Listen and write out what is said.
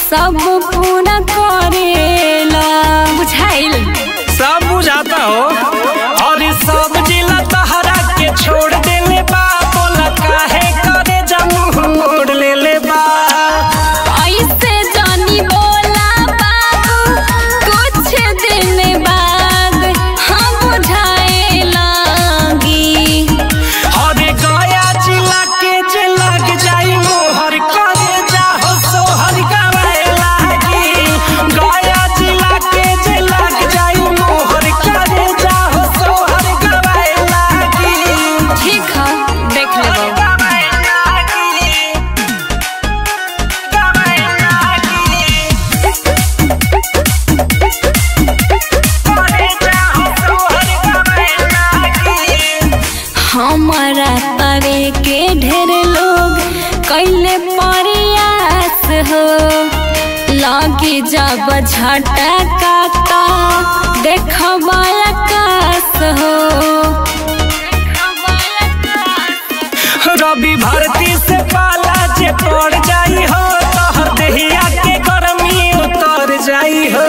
सब पूरा करेला बुझाइल सब बुझाता हो और ई सब जिला तहरा के छोड़ देले बा बोला काहे करे जमू मोड़ लेले बा ऐसे जानी बोला बाबू कुछ दिन बाद हम बुझाए लागी और ई गया जिला के जे लग जाई मोहर करे जाहो सोहर गवाए लागी गया जिला के जे लग जाई मोहर करे जाहो सोहर गवाए लागी ठीक है देख लेबो गवाए लागी गवाए लागी करे जाहो सोहर गवाए लागी हमारा तवे के ढेर लोग कैले प्रयास हो लागे जब झटका ता देखबा आकाश हो रवि भारती से पाला जे पड़ जाई हो तोहर देहिया के गर्मी उतर जाई हो